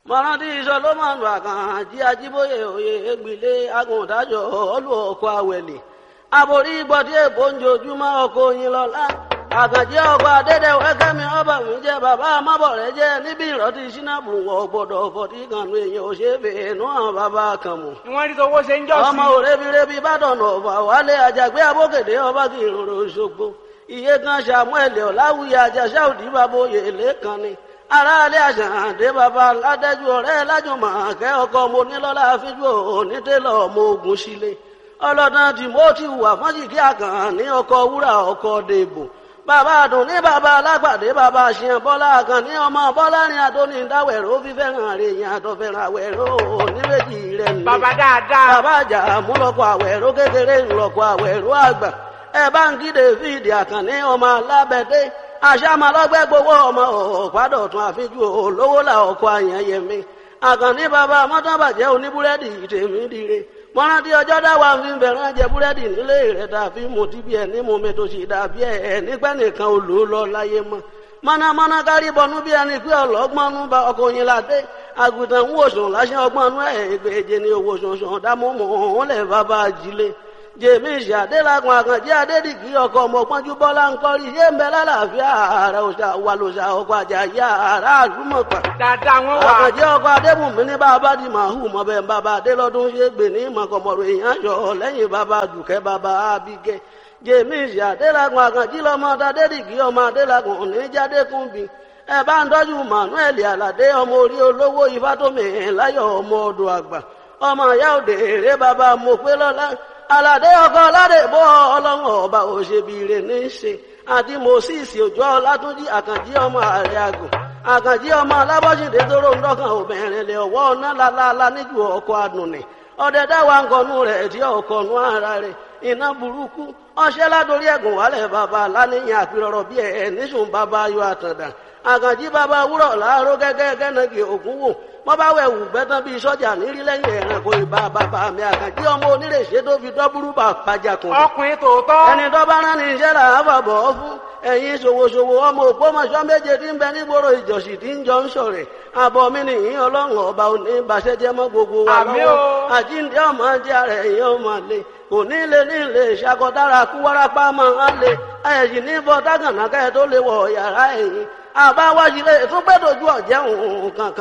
mọ̀rántí solomoni àkànjí ajíbóyè òye ègbìlé agùntàjọ olú ọkọ̀ àwẹ̀lẹ̀ aborí gbọ́dí èbó ń jojúmọ́ ọkọ̀ oyin lọ́lá àkànjí ọkọ̀ adédèwé kẹ́mi ọba mi jẹ́ bàbá amábọ̀rẹ́ jẹ́ níbi ìrọ́tí sínábù wọ̀ gbọ́dọ̀ fọ̀tí kanu èèyàn ò ṣe é fè é nú àwọn bàbá kan mọ̀ ìwọ́n rí tọwọ́ ṣe ń jọ́ sí. ọmọ òrebirebi bàdàn ọ̀fà wálé àjàgbé abókèdè ọba kì í rorò ṣogbo iye kan samuel ọ̀làwùyí àjàṣà òdì bàbá oyè lẹ́kan ni aráalé àṣàǹdé bàbá ládẹ́jú ọ̀rẹ́ lájùmọ̀ kẹ́ ọkọ mo nílọ́lá fíjú onítẹ̀lọ́ ọmọ ogun sílé ọlọ́dàn timothy wà fọ́njìkí àkàn ní ọkọ̀ wúrà ọkọ̀ dèbò bàbá àdùn ní bàbá alágbàdé bàbá àṣìyàn bọ́lá àkàn ní ọmọ bọ́lá ní adóní dáwẹ̀rọ fífẹ́ràn rẹ̀ yẹn àtọ̀fẹ́ràn àwẹ̀rọ oníbejì rẹ̀ ní. bàbá dáadáa. bàbá àjà múlọ́kọ̀ àwẹ̀rọ kékeré ńlọ́kọ̀ àwẹ̀rọ àgbà ẹ bá ń kí david àkànní ọmọ alábẹ́dé àṣàmàlọ́gbẹ́ gbowó ọmọ ọ̀pádọ̀tún àfijú olówó là ọkọ̀ àyànyẹmí àkànní bàbá mọ́tàbàjẹ́ oníbúrẹ́dì tèmi dire mọ́rántí ọjọ́ dáwà fi ń bẹ̀rẹ̀ jẹ búrẹ́dì nílé rẹ̀ tàbí mo ti bí ẹ ní mo mi tó sì dàbí ẹ nígbà nìkan ò lò ó lọ láyé mọ́ mọ́nàmọ́ná kárí bọnú bí ẹni pé ọlọ́gbọ́nú bá ọkọ̀ yín ládé àgùntàn ń wòsàn láṣẹ ọgbọ́nú ẹ̀ ìgbèje ni owó sọ̀sọ̀ dámọ́mọ́ òun lẹ̀ bàbá ajílé jèmísì adélagun àkànjẹ adédìgí ọkọ ọmọpọnjú bọlá ńkọrí yé ń bẹ lálàáfíà ààrẹ òṣà wà lòṣà ọkọ àjàyí ààrẹ àlùmọpà dáadáa wọn wà. àkànjẹ ọkọ adébùnmí ní bàbá di màhù mọbẹ bàbá adélọdún ṣe gbè ní mọkànmọrò èèyàn yọ lẹ́yìn bàbá dùkẹ́ bàbá abigẹ jèmísì adélagun àkànjí lọmọ adédìgí ọmọ adélagun oníjàdékùnbí ẹ bá ń tọ́jú manuel aládé ọmọ orí olówó ifátómi láyọ̀ ọmọ ọdọ̀ àgbà ọmọ ìyá òde èrè bàbá mọ̀pẹ́lọ́lá aládé ọkọ aládé bọ́ ọlọ́run ọba òṣèbìrè ní í ṣe àti moses òjò ọlátúnjì àkànjí ọmọ ààrẹ àgùn àkànjí ọmọ alábọ́sídé tóró ń dọ́kàn obìnrin lè ọwọ́ ọ̀nà lálálá níjú ọkọ̀ àdùnnì ọdẹ dáwà ńkọnú rẹ̀ tí ọkọ̀nú ara rẹ̀ iná burúkú ọṣẹ́ ládórí ẹ̀gùn wálẹ̀ bàbá láníyàn àpérọ̀rọ̀ bí ẹ̀ níṣùn bàbá ayọ̀ àtàndà àkànjí bàbá wúrọ̀ láàárọ̀ gẹ́gẹ́ gẹ́nàgì ògún wò wọ́n bá wẹ̀ wù gbẹ́tàn bíi sọ́jà nírí lẹ́yìn ẹ̀rànkò ìbá bàbá mi àkànjí ọmọ onírèṣẹ́ tó fi dọ́búrú bà pàjàkùn. ọkùnrin tòótọ́. ẹni tó bá rán ní iṣẹ́ là á fàbọ̀ ọ́ fún ẹ̀yin ṣòwòṣòwò ọmọ òpómọṣọ́ méje tí ń bẹ nígboro ìjọsìn tí ń jọ ń sọ̀rẹ̀ àbọ̀ mi nìyí ọlọ́run ọba òní ìbàṣẹ́jẹ́ mọ́ gbogbo wa Àmín lọ́wọ́ o. àjíǹde ọmọ jẹ́ ara ẹ̀yìn ọmọ lè kò ní lè ní lè ṣàkọdára kú wárápá máa lè ẹ̀yìn ní bọ́ tágànà kẹ́ tó lè wọ̀ yàrá ẹ̀yìn àbáwájú lè tún gbẹ́dọ̀jú ọ̀jẹ̀ òun kankan.